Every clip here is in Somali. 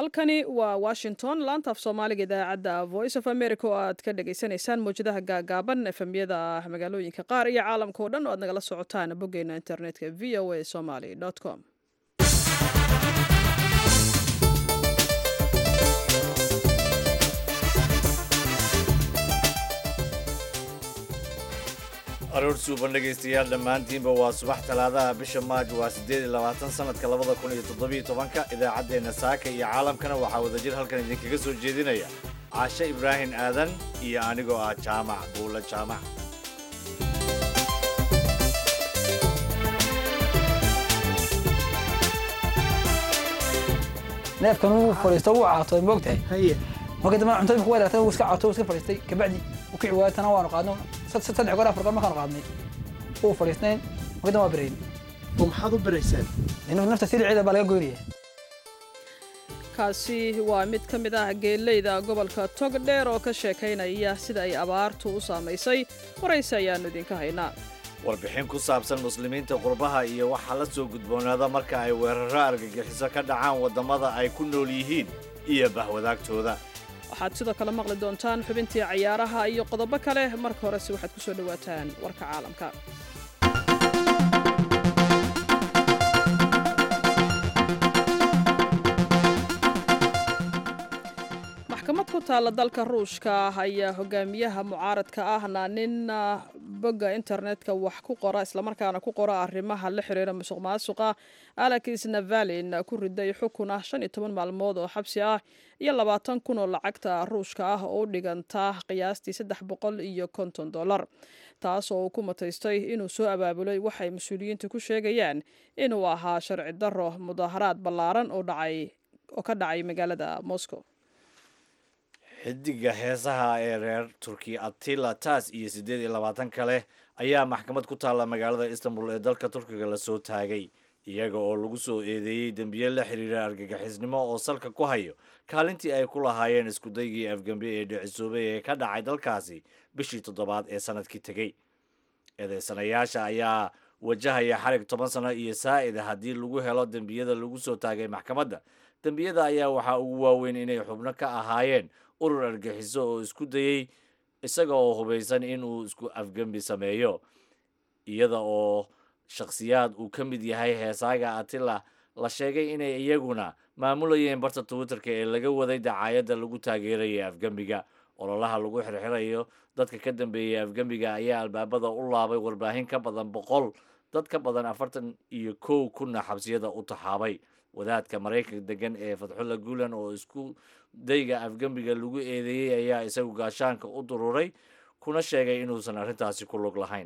halkani waa washington laantaaf soomaaliga idaacadda voice of america oo aad ka dhagaysanaysaan mawjadaha gaagaaban efemyada magaalooyinka qaar iyo caalamka oo dhan oo aad nagala socotaan boggeena internetka v o a somaly com aroor suuban dhegaystayaal dhammaantiinba waa subax talaadaha bisha maaj waa siddeed iyo labaatan sanadka labada kun iyo toddobiyo tobanka idaacaddeenna saaka iyo caalamkana waxaa wadajir halkan idinkaga soo jeedinaya caashe ibraahim aadan iyo anigoo ah jaamac buulla jaamac neefkan wuu fadhiisto wuu caatooy moogtahay haye marka dambe cuntooyinka waa ilaatay wuu iska caatooy wuu iska fadhiistay kabacdi u kici waayay tana waanu qaadno saddex goor afar goor markaanu qaadnay wuu fadhiisnayn marka dambe waa berayn oo maxaad u biraysaan inuu nafta siliceeda baa laga goynaya kaasi waa mid ka mid ah geeleyda gobolka togdheer oo ka sheekaynaya sida ay abaartu u saamaysay waraysi ayaannu idinka haynaa warbixin ku saabsan muslimiinta qurbaha iyo waxaa la soo gudboonaada marka ay weerarro argagixiso ka dhacaan waddamada ay ku nool yihiin iyo bahwadaagtooda waxaad sidoo kale maqli doontaan xubintii cayaaraha iyo qodobo kale marka horese waxaad ku soo dhowaataan warka caalamka maxkamad ku taalla dalka ruushka ayaa hogaamiyaha mucaaradka ahna nin bogga internetka wax ku qora islamarkaana ku qora arrimaha la xiriira musuq maasuqa alexis navalin ku riday xukun ah shan iyo toban maalmood oo xabsi ah iyo labaatan kun oo lacagta ruushka ah oo u dhiganta qiyaastii saddex boqol iyo konton dollar taas oo uu ku mataystay inuu soo abaabulay waxay mas-uuliyiintu ku sheegayaan inuu ahaa sharci darro mudaaharaad ballaaran oo dhacay oo ka dhacay magaalada moscow xidiga heesaha ee reer turkiya atila taas iyo siddeed iyo labaatan kale ayaa maxkamad ku taalla magaalada istanbul ee dalka turkiga lasoo taagay iyaga oo lagu soo eedeeyey dembiye la xiriira argagixisnimo oo salka ku hayo kaalintii ay ku lahaayeen iskudaygii afgembe ee dhicisoobay ee ka dhacay dalkaasi bishii toddobaad ee sanadkii tegey eedeysanayaasha ayaa wajahaya xarig toban sano iyo saa'ida haddii lagu helo dembiyada lagu soo taagay maxkamadda dembiyada ayaa waxaa ugu waaweyn inay xubno ka ahaayeen urur argixiso oo isku dayey isaga oo hubaysan inuu isku afgembi sameeyo iyada oo shakhsiyaad uu ka mid yahay heesaaga atila la sheegay inay iyaguna maamulayeen barta twitterka ee laga waday dacaayadda lagu taageeraya afgembiga ololaha lagu xirxirayo dadka ka dambeeyay afgembiga ayaa albaabada u laabay warbaahin ka badan boqol dad ka badan afartan iyo kow kunna xabsiyada u taxaabay wadaadka maraykanka degan ee fatxulla guulan oo isku dayga afgembiga lagu eedeeyey ayaa isagu gaashaanka u dururay kuna sheegay inuusan arrintaasi ku lug lahayn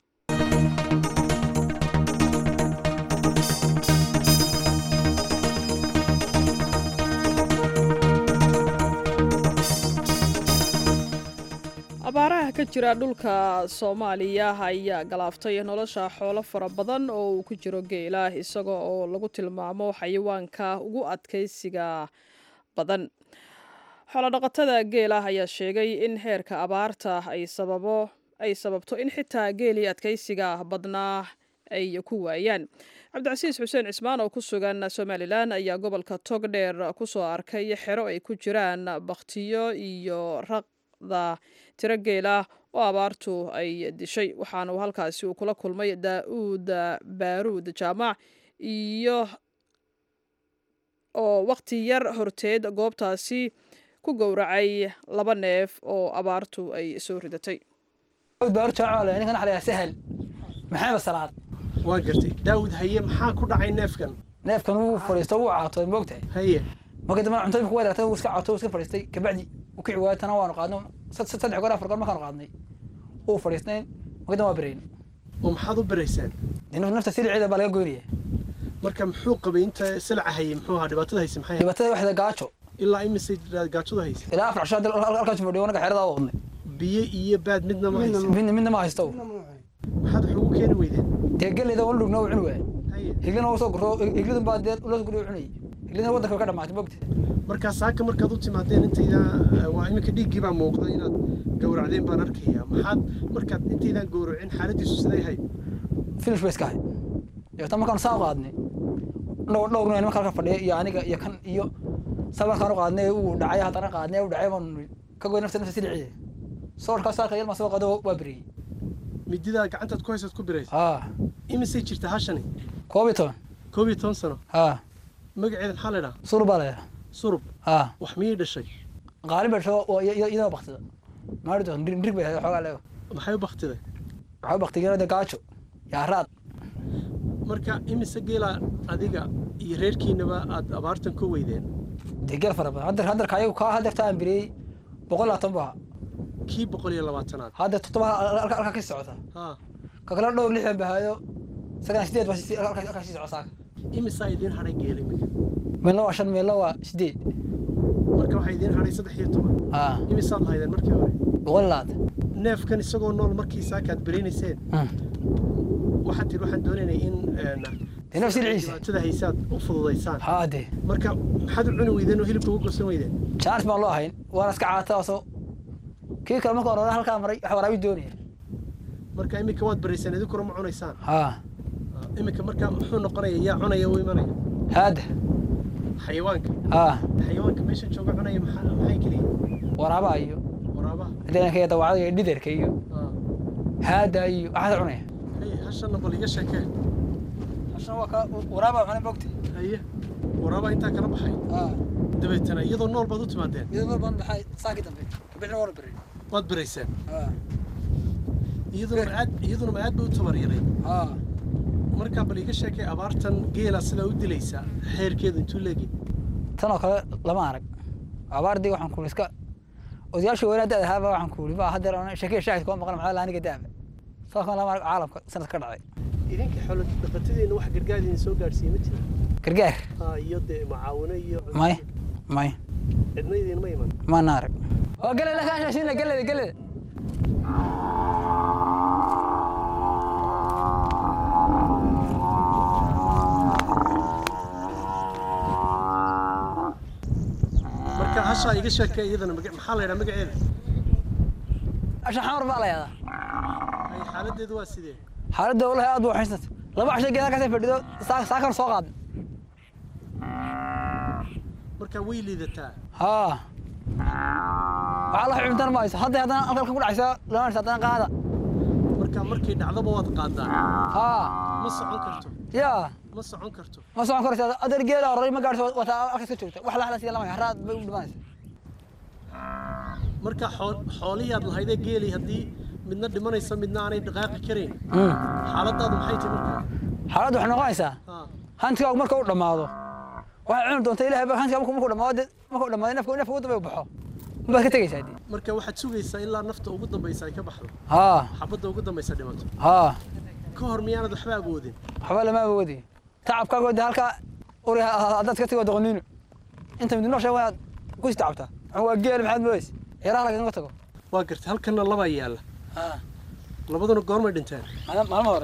abaaraha ka jira dhulka soomaaliya ayaa galaaftay nolosha xoolo fara badan oo uu ku jiro geela isaga oo lagu tilmaamo xayawaanka ugu adkaysiga badan xoolodhaqatada geela ayaa sheegay in heerka abaarta ay sababo ay sababto in xitaa geelii adkaysiga badnaa ay ku waayaan cabdicasiis xuseen cismaan oo ku sugan somalilan ayaa gobolka togdheer kusoo arkay xero ay ku jiraan bakhtiyo iyo raqda tiro geela oo abaartu ay dishay waxaana uu halkaasi uu kula kulmay daa-uud baaruud jaamac iyo oo wakhti yar horteed goobtaasi ku gowracay laba neef oo abaartu ay soo ridatay baaruud jaamac ninkan waxa la yidhaha sahal maxamed salaad waa gartay daawud haye maxaa ku dhacay neefkan neefkan wuu fadhiisto wuu caatooy moogtahay haye marka dambe cuntooyinka waa ilaatay wuu iska caatooy wuu iska fadhiistay kabacdi u kici waayay tana waanu qaadno saddex goor afar goor markaanu qaadnay wuu fadhiisnayn marka dambe waa berayn oo maxaad u biraysaan inuu nafta siliceeda baa laga goynaya marka muxuu qabay inta silaca haye muxuu ahaa dhibaatada hayse maxay ahayd? dhibaatada waxda gaajo ilaa imise gaajada hayse ilaa afar casho halkaas fadhiyo naga xerada u wadnay biyo iyo baad midna ma hayse midna midna ma haysto maxaad wax ugu keeni weydeen dee geleyda wala dhugna cuni waay haye higlina waa soo guro higlidun baa dee loo guriyo cunayay higlidina waddanka way ka dhamaatay moogta markaa saaka markaad u timaadeen intayda waa iminka dhiiggii baa muuqda inaad gowracdeen baan arkaya maxaad markaad intaydaan gowracin xaaladiisu siday ahayd finish bay iska ahayd dabeetna markaanu saa u qaadnay dhowr dhowrna nimanka halka fadhiya iyo aniga iyo kan iyo sabarkaan u qaadnay uu dhacay haddana qaadnay u dhacay baan ka goy nafta nafta siliciye soorkaas halka yar ma soo qado waa beriyey mididaa gacantaad ku haysaad ku biraysa haa imisay jirta hashani koob iyo toban koob iyo toban sano haa magaceeda maxaa laydhaha sur baa leeyahay surub haa wax miyay dhashay qaalin bay dhasho iyadoo baktida maari doon ndig bay ahayd xoogaa leego maxay u baktiday waxaa u baktigeenada gaajo yaa raad marka imise geela adiga iyo reerkiinaba aad abaartan ka weydeen dee geel fara badan hadda hadda kayagu kaa haddeerta aan biriyey boqol labaatan buu ahaa kii boqol iyo labaatanaad hadda toddoba halka halka ka socota haa ka kale dhowr lixdan bahaayo isagana sideed baa si- halka halka sii socota imisaa idiin hadhay geela iminka meelna waa shan meelna waa sideed marka waxaa idiin hadhay saddex iyo toban haa imisaad haydeen markii hore boqol labaatan neefkan isagoo nool markii saakaad biraynayseen waxaad tihi waxaan doonaynay in een, Dee neef silciisa. dhibaatada haysaad u fududaysaan haa dee marka maxaad u cuni weydeen oo hilibka uga gosan weydeen jaanis baan loo ahayn waana iska caata oo soo kii kale marka hore halkaa maray wax waraabi doonaya marka iminka waad baraysaan idinkuna ma cunaysaan haa iminka marka muxuu noqonaya yaa cunaya u imanaya haada xayawaanka haa xayawaanka meesha jooga cunaya maxaa maxay keliya waraabaha iyo waraabaha hadeenka iyo dawacada iyo dhiderka iyo aa haada iyo waxaas cunaya haye hashanna bal iga sheekee hashan waa ka waraabaa cunay mogta haye waraabaa intaa kala baxay haa dabeetana iyadoo nool baad u timaadeen iyadoo nool baan baxay saakii dambe kabixna waana beray waad barayseen haa iyaduna ma aad iyaduna ma aad bay u tabaryaray haa markaa bal iga sheekay abaartan geela sidaa u dilaysa xeerkeedu intuu leegi tan oo kale lama arag abaardii waxaan kuuli iska odayaashii weynaa da ahaaba waxaan kuuli ba haddeer aan sheekaya shaahid kuma maqan maxaa laaniga daaba saas kan lama arag caalamka sanad ka dhacay idinka xoolo dhaqatadeena wax gargaar idin soo gaadhsiiye ma jira gargaar haa iyo dee macaawino iyo may may cidna idinma iman maana arag waa geleda kaashashina geleda geleda marka hashaa iga sheekay iyadana maga- maxaa la yidhaha magaceeda asha xamar baa la yaadaa ay xaaladeedu waa sidee xaaladda walahi aad buu xaysnat laba casho geeda kasii fadhido saa saakan soo qaad marka way liidataa haa waxaa la xubintan ma hayso hadda haddana halkan ku dhacaysa lama hayso haddana qaada marka markay dhacdaba waad qaadaa haa ma socon karto yaa ma socon karto ma socon karaysa adeer geeda horay ma gaadhso wata halkaas ka joogta wax laxla sida lama hayo haraad bay u dhimanaysa marka xool- xoolihiaad lahaydee geeli haddii midna dhimanaysa midna aanay dhaqaaqi karayn xaaladaadu maxay tahay marka xaaladdu waxay noqonaysaa haa hantigaagu marka uu dhammaado waxay cuni doonta ilahay ba hantigaa markuu markuu dhammaado dee markuu dhammaado nafka nafka ugu dambe u baxo unbaad ka tegaysaa dee marka waxaad sugaysaa ilaa nafta ugu dambaysa ay ka baxdo haa xabadda ugu dambaysa dhimato haa ka hor miyaanad waxba awoodin waxba lama awoodi tacabkaago dee halkaa uri haddaad ka tego doqoniino inta mid nolosha waad ku is tacabtaa waxaan waa geel maxaad moodaysa yaraha lagaga tago waa gartay halkanna labaa yaalla haa labaduna goormay dhinteen maalmo hore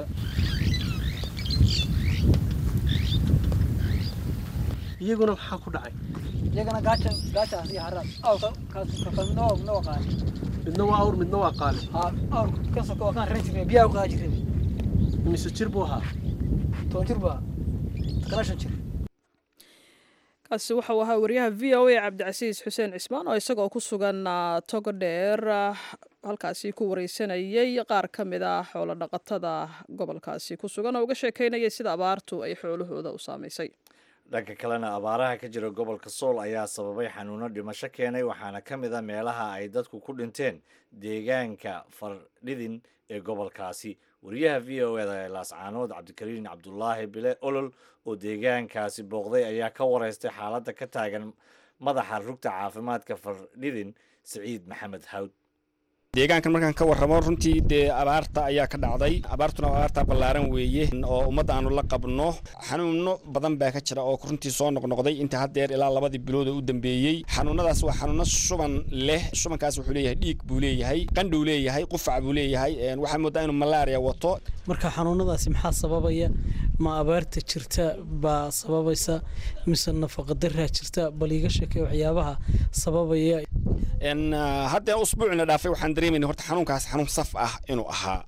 iyaguna maxaa ku dhacay iyagana gaaja gaajaas iyo haraad awrka midna waa midna waa qaali midna waa awr midna waa qaali haa awrka kan soko waa kan ran jirnay biyaha u qaadi jirnay imise jir buu ahaa toban jir baa takana shan jir kaasi waxau ahaa wariyaha v o a cabdicasiis xuseen cismaan oo isagoo ku sugan ah, togo dheer ah, halkaasi ku wareysanayay qaar ka mid ah xoolo dhaqatada gobolkaasi ku sugan oo uga sheekeynayay sida abaartu ay xoolahooda u saamaysay dhanka kalena abaaraha ka jira gobolka sool ayaa sababay xanuuno dhimasho keenay waxaana ka mid a meelaha ay dadku ku dhinteen deegaanka fardhidin ee gobolkaasi wariyaha v o eda ee laascaanood cabdikariin cabdulaahi bile olol oo deegaankaasi booqday ayaa ka wareystay xaaladda ka taagan madaxa rugta caafimaadka fardhidin siciid maxamed hawd deegaankan markaan ka warramo runtii dee abaarta ayaa ka dhacday abaartuna waa abaarta ballaaran weeye oo ummadda aanu la qabno xanuuno badan baa ka jira oo runtii soo noqnoqday inta haddeer ilaa labadii bilood oo u dambeeyey xanuunadaas waa xanuuno shuban leh shubankaas wuxuu leeyahay dhiig buu leeyahay qandhuu leeyahay qufac buu leeyahay een, waxaa moodaa inuu malaria wato marka xanuunadaasi maxaa sababaya ma abaarta jirta baa sababaysa mise nafaqa daraa jirta bal iiga sheekay waxyaabaha sababaya n haddee usbuucina dhaafay waxaan dareemayna horta xanuunkaas xanuun saf ah inuu ahaa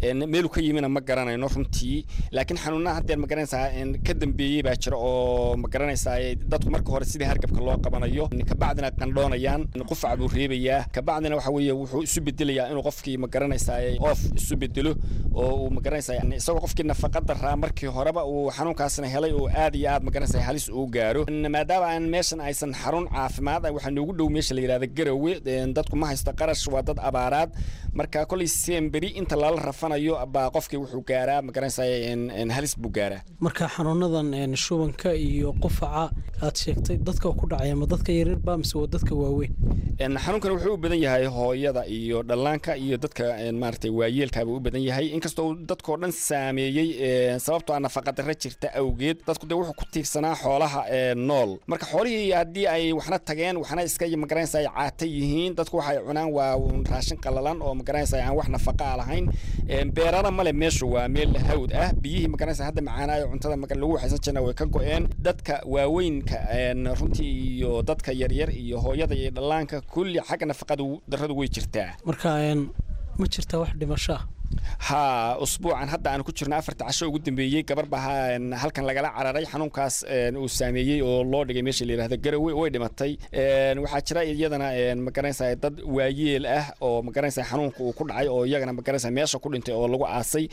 meelu ka yimina ma garanayno runtii laakiin xanuunaha haddeer ma garanaysaa ka dambeeyey baa jira oo ma garanaysaa dadku marka hore sidii hargabka loo qabanayo kabacdina qandhoonayaan qufac buu reebayaa kabacdina waxa weeye wuxuu isu bedelayaa inuu qofkii ma garanaysaa oof isu bedelo oo uu ma garanaysaa isagoo qofkii nafaqa daraa markii horeba uu xanuunkaasna helay oo aad iyo aad ma garanaysaa halis uu gaaro maadaama aan meeshan aysan xarun caafimaad waxaa noogu dhow meesha la yidhahda garowe dadku ma haysto qarash waa dad abaaraad marka kolay semberi inta lala rafanayo baa qofkii wuxuu gaaraa ma garanaysaa halis buu gaaraa marka xanuunadan shubanka iyo qufaca aad sheegtay dadka ku dhacaya ma dadka yaryarba mise waa dadka waaweyn xanuunkan wuxuu u badan yahay hooyada iyo dhallaanka iyo dadka maaragtay waayeelkaaba u badan yahay inkastoo dadkoo dhan saameeyey sababtoo ah nafaqadarra jirta awgeed dadku dee wuxuu ku tiirsanaa xoolaha nool marka xoolihii haddii ay waxna tageen waxna iska magaranaysa ay caata yihiin dadku waxay cunaan waa raashin qalalan oo magaranaysa aan wax nafaqa a lahayn beerana male meeshu waa meel hawd ah biyihii magaranaysa hadda macaanaayo cuntada lagu waxaysan jirna way ka go-een dadka waaweynka runtii iyo dadka yaryar iyo hooyada iyo dhallaanka kulli xagga nafaqada darradu way jirtaa marka ma jirtaa wax dhimasho ah ha usbuucan hadda aan ku jirno afarta casho ugu dambeeyey gabar baa halkan lagala cararay xanuunkaas uu saameeyey oo loo dhigay meesha la yidhahda garowe way dhimatay waxaa jira iyadana magaranaysa dad waayeel ah oo magaranaysa xanuunka uu ku dhacay oo iyagana magaranaysa meesha ku dhintay oo lagu aasay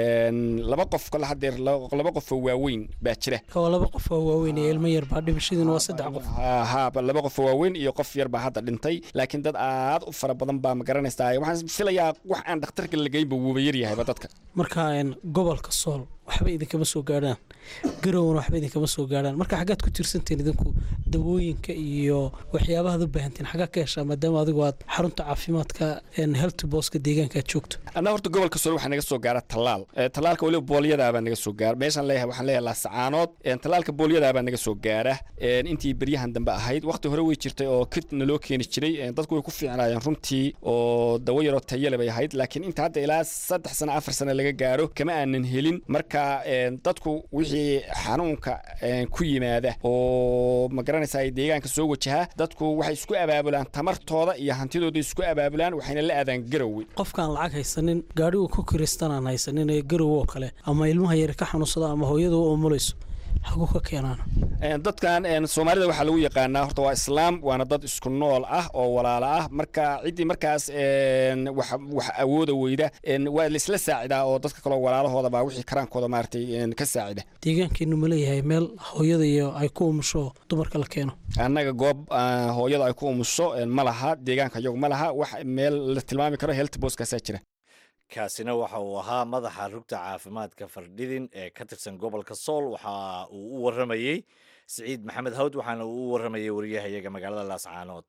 laba qof kale hadeer laba qof oo waaweyn baa jira oo laba qof oo waaweyn iyo ilmo yar baa dhimashadiina waa saddex qof ha laba qof oo waaweyn iyo qof yar baa hadda dhintay laakiin dad aad u fara badan baa magaranaysa waxaan filayaa wax aan dhakhtarka la geynba wuuba yaryahayba dadka marka gobolka sool waxba idinkama soo gaadhaan garowna waxba idinkama soo gaadhaan marka xaggaad ku tiirsantiin idinku dawooyinka iyo waxyaabahaad u baahantiin xaggaa ka heshaa maadaama adigu aad xarunta caafimaadka health booska deegaanka aad joogto annaga horta gobolka sool waxaa naga soo gaara tallaal tallaalka weliba boolyadaabaa naga soo gaara meeshaan leeyahay waxaan leeyahay laasacaanood tallaalka boolyadaabaa naga soo gaara intii beryahan dambe ahayd waqti hore way jirtay oo kit naloo keeni jiray dadku way ku fiicnaayeen runtii oo dawo yaroo tayale bay ahayd laakiin inta hadda ilaa saddex sano afar sano laga gaaro kama aanan helin marka dadku wixii xanuunka ku yimaada oo ma garanaysaa deegaanka soo wajaha dadku waxay isku abaabulaan tamartooda iyo hantidooda isku abaabulaan waxayna la aadaan garowe qofkaan lacag haysanin gaadhigu ku kiristan aan haysanin ee garowe oo kale ama ilmaha yar ka xanuunsada ama hooyadu u umulayso hagu ka keenaan dadkan soomaalida waxaa lagu yaqaanaa horta waa islaam waana dad isku nool ah oo walaalo ah marka ciddii markaas wax awooda weyda waa laisla saacidaa oo dadka kaloo walaalahooda baa wixii karaankooda maaragtay ka saacida deegaankeenu ma leeyahay meel hooyada iyo ay ku umusho dumarka la keeno annaga goob hooyada ay ku umusho ma laha deegaanka iyagu ma laha wax meel la tilmaami karo health boskaasaa jira kaasina waxa uu ahaa madaxa rugta caafimaadka fardhidin ee ka tirsan gobolka sool waxa uu u waramayey siciid maxamed hawd waxaana uu u waramayey wariyahayaga magaalada laascaanood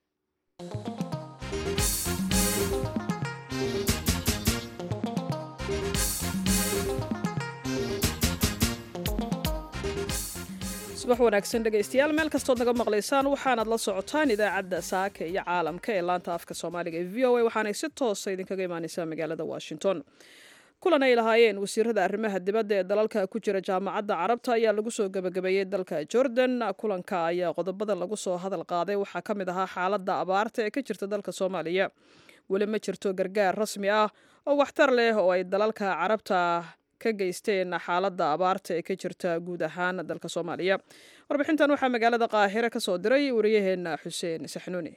subax wanaagsan dhegaystayaal meel kastood naga maqlaysaan waxaanaad la socotaan idaacadda saaka iyo caalamka ee laanta afka soomaaliga ee v o a waxaanay si toosa idinkaga imaaneysaa magaalada washington kulan ay lahaayeen wasiirada arrimaha dibadda ee dalalka ku jira jaamacadda carabta ayaa lagu soo gebagabeeyey dalka jordan kulanka ayaa qodobada lagu soo hadal qaaday waxaa ka mid ahaa xaaladda abaarta ee ka jirta dalka soomaaliya weli ma jirto gargaar rasmi ah oo waxtar leh oo ay dalalka carabta ka geysteen xaaladda abaarta ee ka jirta guud ahaan dalka soomaaliya warbixintan waxaa magaalada qaahire ka soo diray wariyaheena xuseen saxnuuni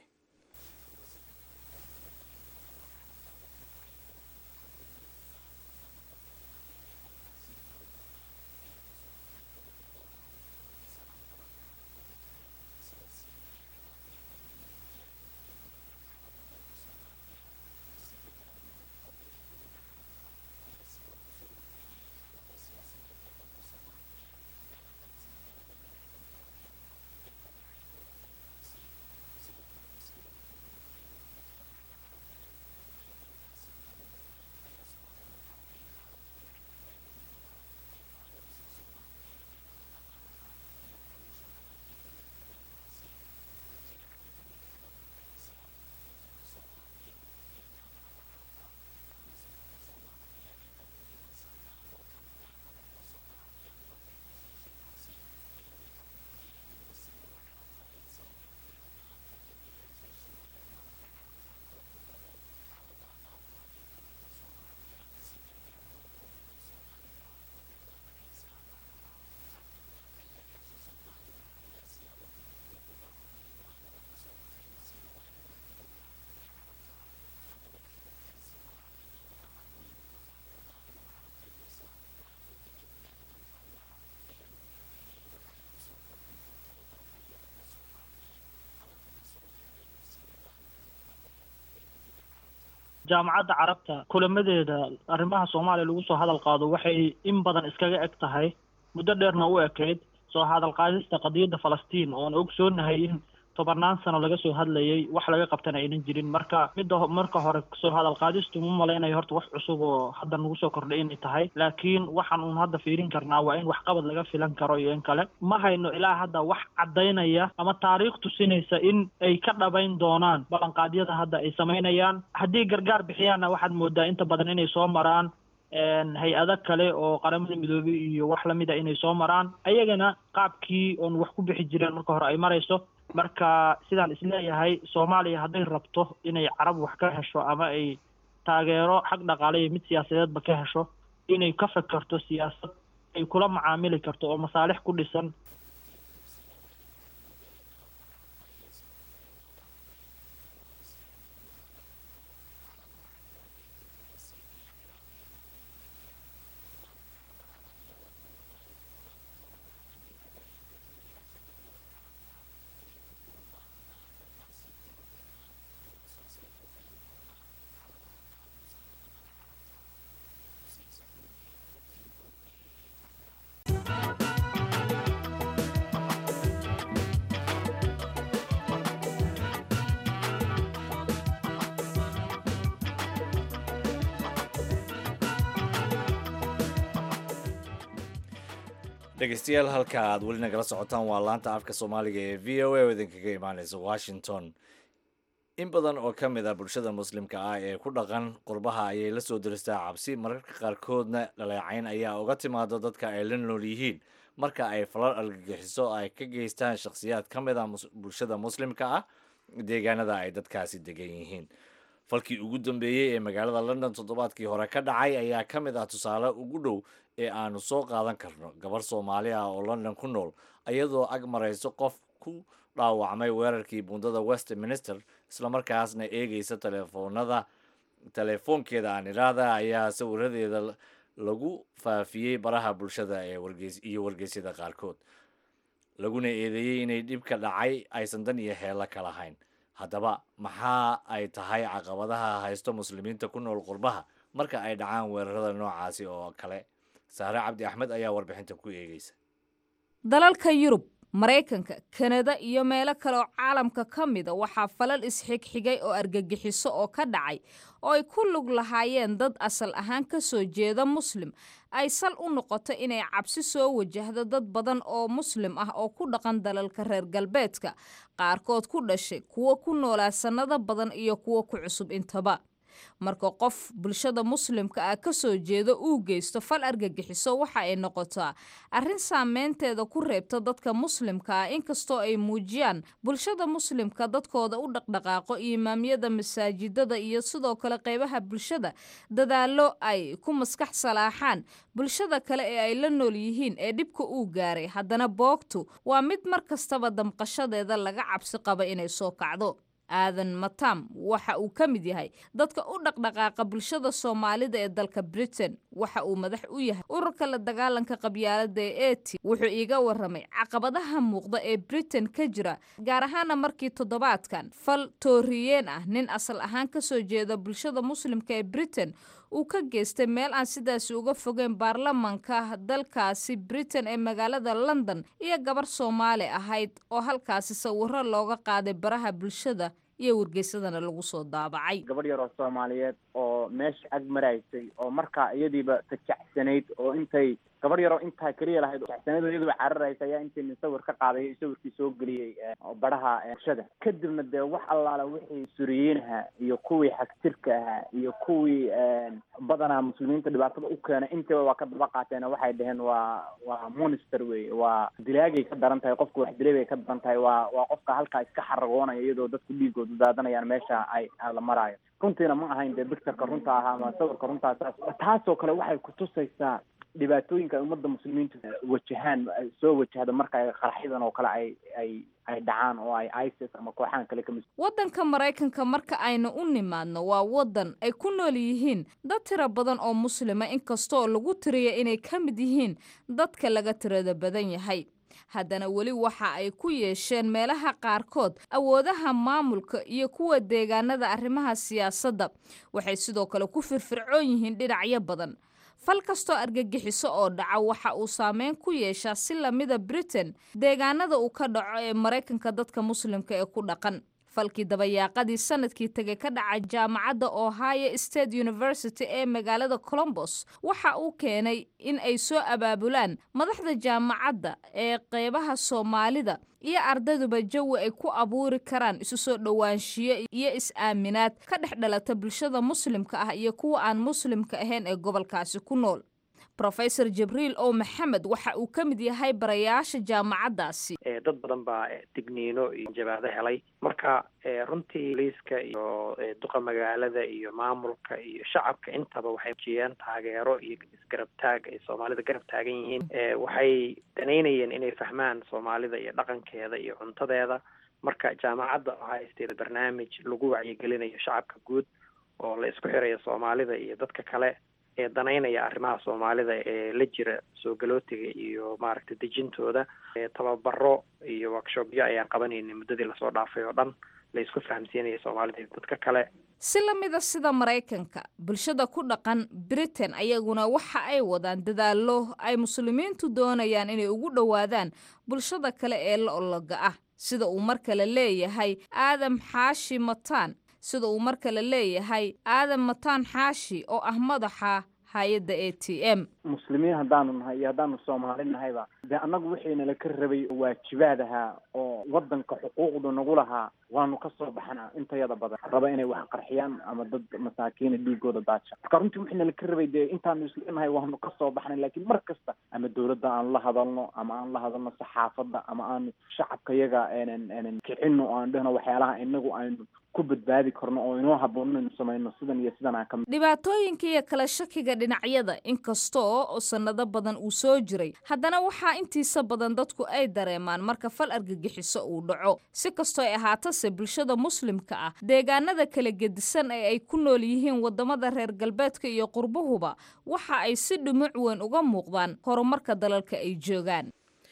jaamacadda carabta kulamadeeda arrimaha soomaaliya lagu soo hadal qaado waxay in badan iskaga eg tahay muddo dheerna u ekayd soo hadal qaadista qadiyadda falastiin oon ogsoonahay in tobannaan sano laga soo hadlayay wax laga qabtana aynan jirin marka midda marka hore soo hadal qaadistu ma malaynayo horta wax cusub oo hadda nagu soo kordhay inay tahay laakiin waxaan uun hadda fiirin karnaa waa in waxqabad laga filan karo iyo in kale ma hayno ilaa hadda wax caddaynaya ama taariikh tusinaysa in ay ka dhabayn doonaan ballanqaadyada hadda ay samaynayaan haddii gargaar bixiyaanna waxaad moodaa inta badan inay soo maraan hay-ado kale oo qaramada midoobey iyo wax lamida inay soo maraan ayagana qaabkii oon wax ku bixi jireen marka hore ay marayso marka sidaan isleeyahay soomaaliya hadday rabto inay carab wax ka hesho ama ay taageero xag dhaqaale iyo mid siyaasadeedba ka hesho inay ka fekerto siyaasad ay kula macaamili karto oo masaalix ku dhisan dhegeystayaal halka aad weli nagala socotaan waa laanta afka soomaaliga ee v o a oo idinkaga imaaneysa washington in badan oo ka mid ah bulshada muslimka ah ee ku dhaqan qurbaha ayay la soo diristaa cabsi mararka qaarkoodna dhaleecayn ayaa uga timaado dadka ay la nool yihiin marka ay falal argagixiso ay ka geystaan shakhsiyaad ka mid ah bulshada muslimka ah deegaanada ay dadkaasi degan yihiin falkii ugu dambeeyey ee magaalada london toddobaadkii hore ka dhacay ayaa ka mid ah tusaale ugu dhow ee aanu soo qaadan karno gabar soomaali ah oo london ku nool iyadoo ag marayso qof ku dhaawacmay weerarkii bundada westminster islamarkaasna eegeysa telefoonada telefoonkeeda aan iraada ayaa sawiradeeda lagu faafiyey baraha bulshada ee wargeys iyo wargeysyada qaarkood laguna eedeeyey inay dhibka dhacay aysan dan iyo heelo ka lahayn haddaba maxaa ay tahay caqabadaha haysto muslimiinta ku nool qurbaha marka ay dhacaan weerarada noocaasi oo kale saare cabdi axmed ayaa warbixinta ku eegeysa dalalka yurub maraykanka kanada iyo meelo kale oo caalamka ka mida waxaa falal isxigxigay oo argagixiso oo ka dhacay oo ay ku lug lahaayeen dad asal ahaan ka soo jeeda muslim ay sal u noqoto inay cabsi soo wajahdo dad badan oo muslim ah oo ku dhaqan dalalka reer galbeedka qaarkood ku dhashay kuwo ku noolaa sannado badan iyo kuwo ku cusub intaba marka qof bulshada muslimka ah ka soo jeedo uu geysto fal argagixiso waxa ay noqotaa arrin saameynteeda ku reebta dadka muslimka ah inkastoo ay muujiyaan bulshada muslimka dadkooda u dhaqdhaqaaqo imaamyada masaajidada iyo sidoo kale qeybaha bulshada dadaallo ay ku maskax salaaxaan bulshada kale ee ay la nool yihiin ee dhibka uu gaaray haddana boogtu waa mid mar kastaba damqashadeeda laga cabsi qaba inay soo kacdo aadan matam waxa uu ka mid yahay dadka u dhaqdhaqaaqa bulshada soomaalida ee dalka britain waxa uu madax u yahay ururka la dagaalanka qabyaalada ee eti wuxuu iiga waramay caqabadaha muuqda ee britain ka jira gaar ahaana markii toddobaadkan fal tooriyeen ah nin asal ahaan ka soo jeeda bulshada muslimka ee britain uu ka geystay meel aan sidaasi uga fogeyn baarlamanka dalkaasi britain ee magaalada london iyo gabar soomaali ahayd oo halkaasi sawiro looga qaaday baraha bulshada iyo wargeysadana lagu soo daabacay gabadh yar oo soomaaliyeed oo meesha ag maraysay oo markaa iyadiiba tajacsanayd oo intay gabadh yaroo intaa keliya lahayd tajacsanayd oo iyaduba cararaysa ayaa intii nin sawir ka qaaday sawirkii soo geliyey baraha bulshada kadibna dee wax allaala wixii suriyiinaha iyo kuwii xagtirka ahaa iyo kuwii badanaa muslimiinta dhibaatada u keenay intiiba waa ka daba qaateen waxay dhaheen waa waa monster wey waa dilaagay ka daran tahay qofka wax dilay bay ka daran tahay waa waa qofka halkaa iska xaragoonaya iyadoo dadku dhiigooda daadanayaan meesha ay la maraayo runtiina ma ahayn dee bictureka runta ahaa ama sawirka runtaa saas taasoo kale waxay kutusaysaa dhibaatooyinka ay ummadda muslimiintu wajahaan soo wajahda marka ay qaraxyadan oo kale ay ay ay dhacaan oo ay isis ama kooxahan kale kamid waddanka maraykanka marka aynu u nimaadno waa waddan ay ku nool yihiin dad tiro badan oo muslima inkastoo lagu tiriya inay ka mid yihiin dadka laga tirada badan yahay haddana weli waxa ay ku yeesheen meelaha qaarkood awoodaha maamulka iyo kuwa deegaanada arrimaha siyaasadda waxay sidoo kale ku firfircoon yihiin dhinacyo badan fal kastoo argagixiso oo dhaca waxa uu saameyn ku yeeshaa si lamida britain deegaanada uu ka dhaco ee maraykanka dadka muslimka ee ku dhaqan falkii dabayaaqadii sanadkii tegay ka dhacay jaamacadda ohio state university ee magaalada colombos waxa uu keenay in ay soo abaabulaan madaxda jaamacadda ee qeybaha soomaalida iyo ardayduba jawi ay ku abuuri karaan isu soo dhowaanshiyo iyo is-aaminaad ka dhex dhalata bulshada muslimka ah iyo kuwa aan muslimka ahayn ee gobolkaasi ku nool rofesor jibriil o maxamed waxa uu ka mid yahay barayaasha jaamacaddaasi dad badan baa digniino iyo jabaado helay marka runtii liiska iyo duqa magaalada iyo maamulka iyo shacabka intaba waxay jiyeen taageero iyo isgarab taag ay soomaalida garab taagan yihiin waxay danaynayeen inay fahmaan soomaalida iyo dhaqankeeda iyo cuntadeeda marka jaamacadda ohio state barnaamij lagu wacyigelinayo shacabka guud oo la isku xirayo soomaalida iyo dadka kale ee danaynaya arrimaha soomaalida ee la jira soo galootiga iyo maaragtay dejintooda tababaro iyo workshopyo ayaan qabanaynay muddadii lasoo dhaafay oo dhan la isku fahamsiinaya soomaalida iyo dadka kale si la mida sida maraykanka bulshada ku dhaqan britain ayaguna waxa ay wadaan dadaallo ay muslimiintu doonayaan inay ugu dhowaadaan bulshada kale ee la ologa ah sida uu mar kale leeyahay aadam xaashi mataan sida uu mar kale leeyahay aadan mataan xaashi oo ah madaxa hay-adda a t m muslimiin haddaanu nahay iyo haddaanu soomaali nahayba dee annagu wixiinala ka rabay waajibaad ahaa oo waddanka xuquuqdu nagu lahaa waanu ka soo baxana intayada badan raba inay wax qarxiyaan ama dad masaakiina dhiigooda daaja marka runtii wixiinala ka rabay dee intaanu isleenahay waanu ka soo baxnay laakiin mar kasta ama dawladda aanu la hadalno ama aan la hadalno saxaafadda ama aanu shacabka yaga eenan eenan kicino oo aan dhehno waxyaalaha inagu aynu ku badbaadi karno oo inoo habboon inaynu samayno sidan iyo sidan aan ka dhibaatooyinka iyo kala shakiga dhinacyada inkastoo oo sannado badan uu soo jiray haddana waxaa intiisa badan dadku ay dareemaan marka fal argagixiso uu dhaco si kastoo ay ahaatase bulshada muslimka ah deegaanada kala gedisan ee ay ku nool yihiin waddamada reer galbeedka iyo qurbuhuba waxa ay si dhumuc weyn uga muuqdaan horumarka dalalka ay joogaan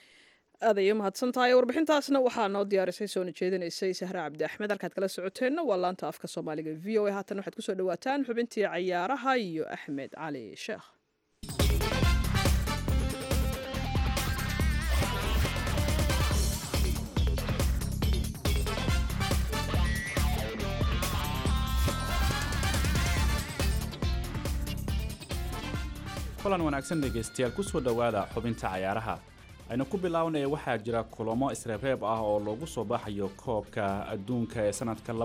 aad ayay umahadsan tahay warbixintaasna waxaa noo diyaarisay soona jeedinaysay sahre cabdi axmed halkaad kala socoteenna waa laanta afka soomaaliga v o a haatan waxaad kusoo dhawaataan xubintii cayaaraha iyo axmed cali sheekh kulan wanaagsan dhegaystayaal kusoo dhowaada xubinta cayaaraha aynu ku bilaawnaya waxaa jira kulamo isreebreeb ah oo loogu soo baxayo koobka adduunka ee sanadka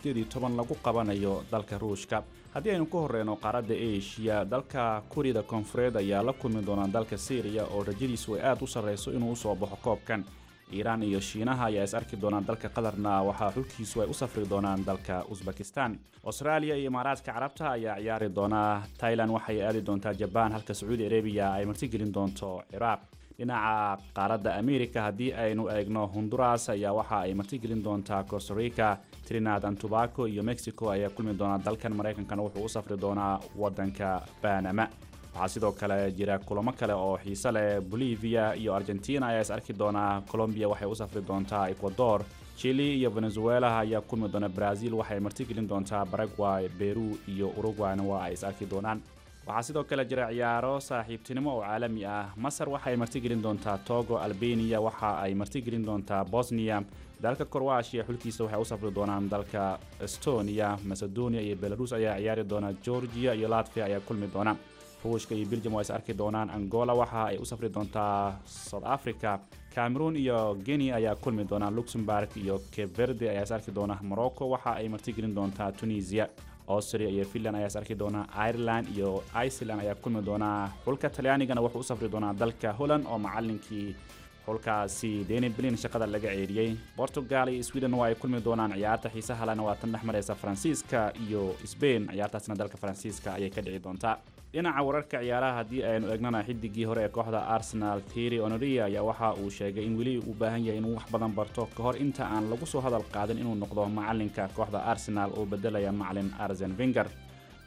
lagu qabanayo dalka ruushka haddii aynu ku horeyno qaaradda eshiya dalka kuriyada koonfureed ayaa la kulmi doonaa dalka syriya oo rajadiisu ay aad u sarreyso inuu usoo baxo koobkan iiraan iyo shiinaha ayaa is arki doonaan dalka qatarna waxaa xulkiisu ay u safri doonaan dalka usbekistan austraaliya iyo imaaraadka carabta ayaa ciyaari doonaa tailan waxay aadi doontaa jabaan halka sacuudi arabiya ay martigelin doonto ciraaq dhinaca qaaradda america haddii aynu eegno honduras ayaa waxa ay martigelin doontaa costarica trinad and tobaco iyo mexico ayaa kulmi doonaa dalkan maraykankana wuxuu u safri doonaa wadanka banama waxaa sidoo kale jira kulamo kale oo xiise leh bolivia iyo argentina ayaa is arki doonaa colombia waxay u safri doontaa ecuador chile iyo venezuela ayaa kulmi doona brazil waxay martigelin doontaa paraguay peru iyo uruguayna waa ay is arki doonaan waxaa sidoo kale jira ciyaaro saaxiibtinimo oo caalami ah masar waxay martigelin doontaa togo albania waxa ay martigelin doontaa bosnia dalka korwashiya xulkiisa waxay u safri doonaan dalka estonia macedonia iyo belarus ayaa ciyaari doona georgia iyo latvia ayaa kulmi doona ruushka iyo belgium waa is arki doonaan angola waxa ay u safri doontaa south africa cameroon iyo guinea ayaa kulmi doonaa luxemburg iyo cape verde ayaa is arki doona morocco waxa ay martigelin doontaa tunisia austria iyo finland ayaa is arki doonaa ireland iyo iceland ayaa kulmi doonaa xulka talyaanigana wuxuu u safri doonaa dalka holland oo macalinkii xulkaasi deni blin shaqada laga ceeriyey portugal iyo sweden waa ay kulmi doonaan ciyaarta xiisaha lena waa tan dhex mareysa faransiiska iyo sbain ciyaartaasna dalka faransiiska ayay ka dhici doontaa dhinaca wararka ciyaaraha haddii aynu eegnana xidigii hore ee kooxda arsenal tiry onoria ayaa waxa uu sheegay in weli uu baahan yahay inuu wax badan barto ka hor inta aan lagu soo hadal qaadin inuu noqdo macalinka kooxda arsenal oo bedelaya macalin arsen vinger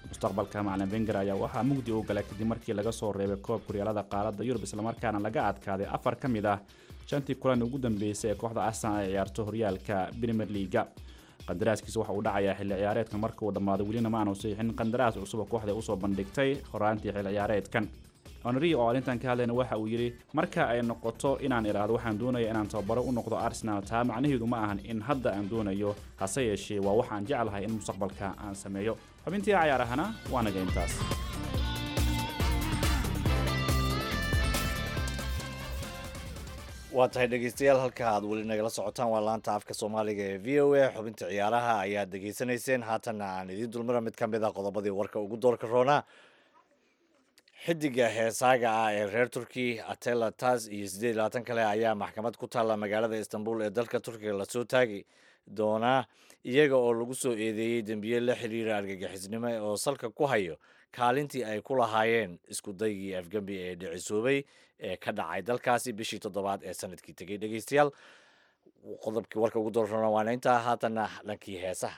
mustaqbalka macalin wenger ayaa waxaa mugdi u galay kadib markii laga soo reebay koob kuryaalada qaaradda yurub islamarkaana laga adkaaday afar ka mid ah shantii kulan ugu dambeysay ee kooxda arsenal ay ciyaarto horyaalka premier leaga qandaraaskiisa waxa uu dhacayaa xilli ciyaareedkan marka uu dhammaado welina ma aanu saxiixin qandaraas cusub oo kooxda usoo bandhigtay horaantii xilli ciyaareedkan henri oo arrintan ka hadlayna waxa uu yidhi marka ay noqoto inaan idhaahdo waxaan doonaya inaan tababaro u noqdo arsenal taa macnaheedu ma ahan in hadda aan doonayo hase yeeshee waa waxaan jeclahay in mustaqbalka aan sameeyo xubintii cayaarahana waa naga intaas waa tahay dhegeystayaal halka aad weli nagala socotaan waa laanta afka soomaaliga ee v o a xubinta ciyaaraha ayaad degeysanayseen haatanna aan idiin dulmara mid ka mid a qodobadii warka ugu doorka roonaa xidiga heesaaga ah ee reer turki atela tas iyo siddeed iyo labaatan kale ayaa maxkamad ku taalla magaalada istanbul ee dalka turkiga lasoo taagi doonaa iyaga oo lagu soo eedeeyey dembiye la xiriira argagixisnimo oo salka ku hayo kaalintii ay ku lahaayeen isku daygii afgembi ee dhicisoobay ee ka dhacay dalkaasi bishii toddobaad ee sanadkii tegey dhegeystayaal qodobkii warka ugu doorrona waana intaa haatanna dhankii heesaha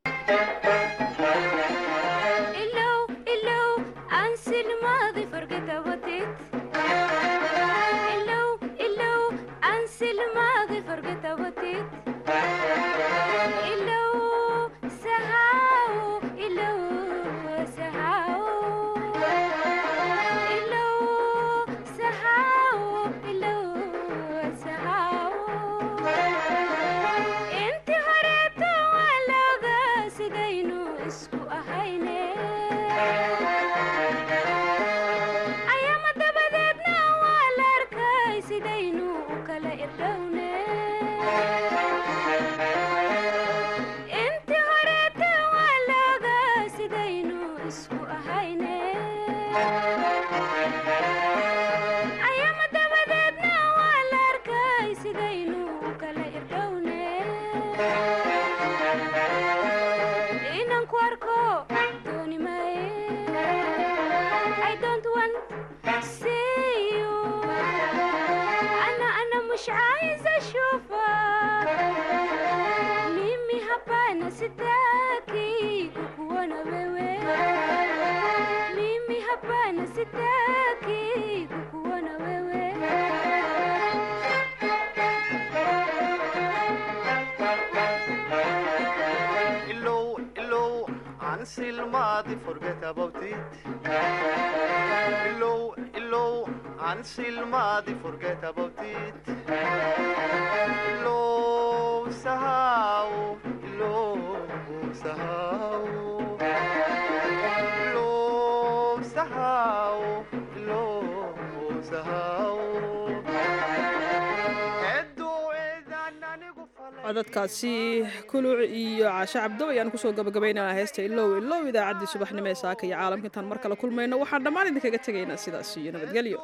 codadkaasi kuluc iyo caashe cabdo ayaan kusoo gabagabaynana heesta ilow ilow idaacaddii subaxnimo ee saaka iyo caalamka intaan mar kale kulmayno waxaan dhammaan idinkaga tegaynaa sidaas iyo nabadgelyo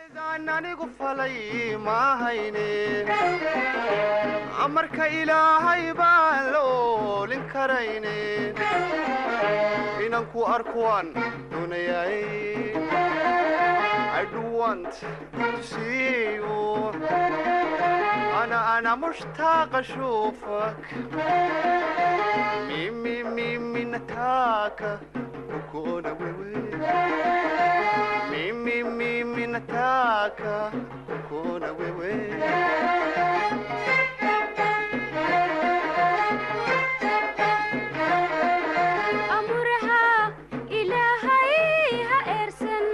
anigu falay maahayne amarka ilaahay baan la oolin karayne inaan ku arkuwaan doonayay I do want to see you أنا أنا مشتاق أشوفك ميمي ميمي نتاكا وكونا ويوي ميمي ميمي نتاكا وكونا ويوي أمرها إلهي هإرسن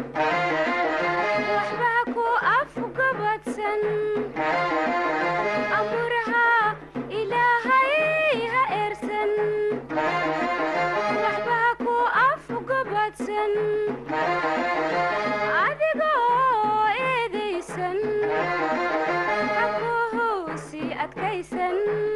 وحباكو أفقبتسن أمرها إلهي هإرسن وحباكو أفقبتسن adigoo eedaysan xakuuhu sii adkaysan